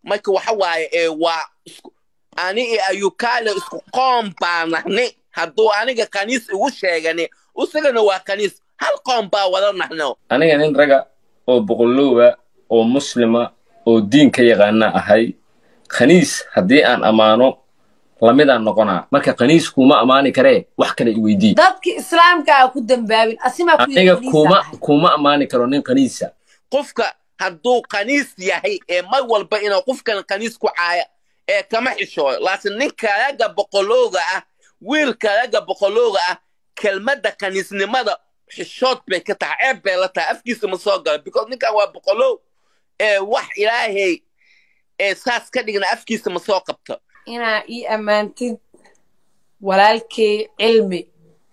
marka waxa waaye ee waa isku ani iyo ayukaale isku qoom baa nahni hadduu aniga kaniis igu sheegani isagana waa kaniis hal qoom baa wada nahno aniga nin raga oo boqolowga oo muslima oo diinka yaqaana ahay khaniis haddii aan ammaano lamidaan noqonaa marka khaniis kuma ammaani karee wax kale iweydii dadki islaamka a ku dambaabin asimaa ku aniga kuma kuma ammaani karo nin khaniisa qofka hadduu kaniis yahay ee mar walba inuu qofkan kaniis ku caaya ee kama xishooyo laakiin ninkaaga boqolooga ah wiilkaaga boqolooga ah kelmadda kaniisnimada xishood bay ka tahay ceeb bay la tahay afkiisa ma soo gala because ninkan waa boqolow ee wax ilaahay ee saas ka dhigna afkiisa ma soo qabto inaa ii ammaantid walaalkay cilmi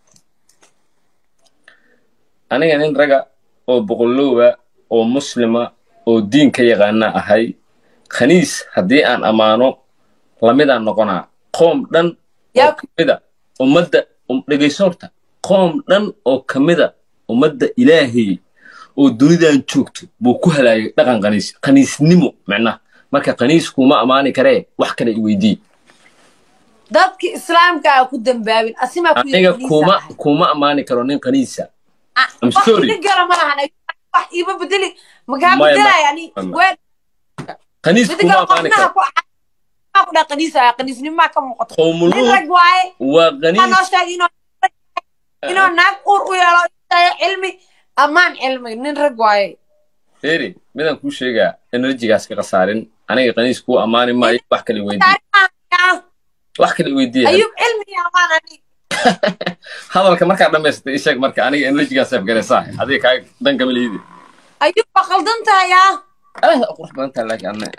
aniga nin raga oo boqolowga oo muslima oo diinka yaqaana ahay khaniis haddii aan ammaano lamidaan noqonaa qoom dhan oo kamida ummadda dhegayso horta qoom dhan oo kamida ummadda ilaahay oo dunidan joogto buu ku halaagay dhaqan khaniis khaniisnimo micnaha marka khaniis kuma ammaani karee wax kale iweydii dadki islaamka a ku dambaabin asimaa ku aniga kuma kuma ammaani karo nin khaniisa I'm sorry. gala ma lahan wax iiba bedeli makaa Maya, bedelay ani maya. ween khaniis mid kuma kale ammaani qofnaha karo ku ku dha qaniisa qaniisnimaa ka muuqato nin qowmuluud rag waaye waa waxaa noo khaniis sheegay inuu inuu naag uur u yeelo inuu cilmi ammaan cilmi nin rag waaye feri midaan kuu sheegaa enerjigaas ka khasaarin aniga khaniis kuu ammaani maayo wax kale iweydii taariikhan wax kale iweydiiya ayuub cilmi iyo ammaan ani hadalka markaa dhammaystay isheeg marka aniga enerjigaas afgaraysaa adiga kaa dan kama liidi ayuub waa qaldan tahay yaa aad u qurux badan tahay laakiin anna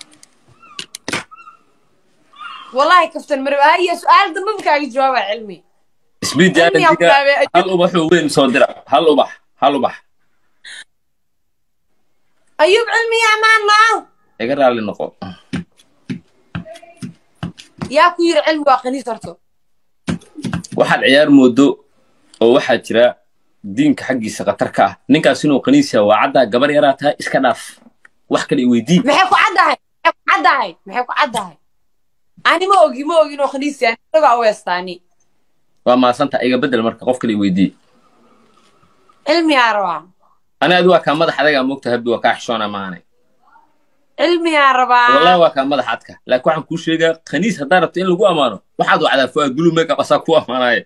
wallahi kaftan marow haya su-aal dambe ma kaaga jawaaba cilmi isbiid Cilmi yaa ku enerjiga taabay, Ayuub. hal ubaxoo weyn soo dira hal ubax hal ubax ayuub cilmi iyo ammaan maa iga raalli noqo yaa ku yiri cilmi waa qaniis horto waxaad ciyaar moodo oo waxaa jira diinka xaggiisa khatar ka ah ninkaas inuu khaniisa waa caddaa gabar yaraa tahay iska dhaaf wax kale iweydii maxay ku caddahay maxay ku caddahay maxay ku caddahay ani ma ogi ma ogi inuu khaniis yahay isagaa u heestaani waa maasanta iga bedel marka qof kale iweydii cilmi yaa rabaa ani adi waa kaa madax adagaa moogta habbi waa kaa xishoona maanay cilmi yaa rabaa wallahi waa kaa madax adka laakiin waxaan kuu sheegaa khaniis haddaa rabta in lagu ammaano waxaad wacdaa fuaad blue makeup asaa ku ammaanaaye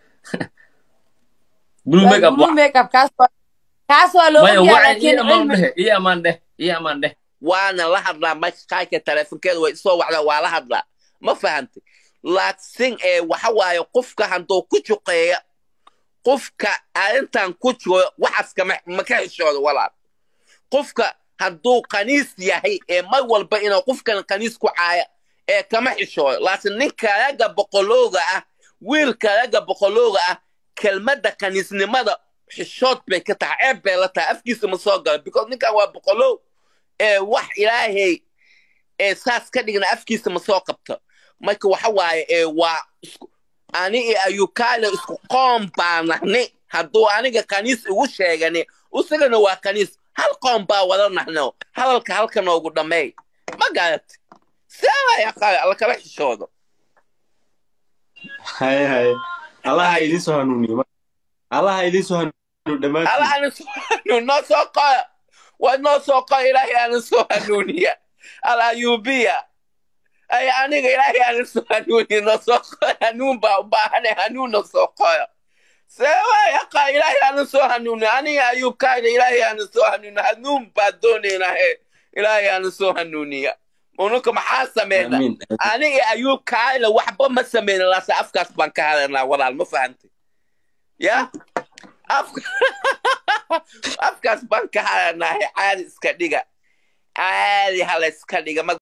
blue makeup blue makeup kaas waa kaas waa loo maya ogyahay wacan laakiin ii ammaan cilmi dhehe ii ammaan dheh ii ammaan dheh waana la hadlaa mashkaayka teleefonkeeda way isoo wacdaa waa la hadlaa ma fahantay laakiin ee waxa waaye qofka hadduu ku juqeeya qofka arrintan ku jiro waxaas kama ma ka xishoodo walaal qofka hadduu kaniis yahay ee mar walba inuu qofkan kaniis ku caaya ee kama xishoodo laakiin ninkaaga boqolooga ah wiilkaaga boqolooga ah kelmadda kaniisnimada xishood bay ka tahay ceeb bay la tahay afkiisa ma soo gala because ninkan waa boqolow ee wax ilaahay ee saas ka dhigna afkiisa ma soo qabto marka waxa waaye ee waa isku ani iyo ayukaale isku qoom baa nahni hadduu aniga kaniis igu sheegani isagana waa kaniis hal qoom baa wada nahno hadalka halka noogu dhammeey ma garat seeaya lakala xishoodo haye haye allaha idiin soo hanuuniyo allaha idiin soo hanuuniyo dhammaantiin ala ana soo hanuun noo soo qoya waa noo soo qoya ilaahay ana soo hanuuniya al ayubiya ay aniga ilaahay ana soo hanuuniya noo soo qoya hanuun baa u baahane hanuun noo soo qoya seewayaqa ilaahay ana soo hanuuniya aniga ayuubkaayna ilaahay ana soo hanuuniya hanuun baa doonaynaa he ilaahay ana soo hanuuniya ununka maxaa sameyna amiin aniga ayuubkaayna waxba ma sameyna laase afkaas baan ka hadalnaa walaal ma fahantay ya afka afkaas baan ka hadalnaa he caadi iska dhiga caadi hala iska dhiga ma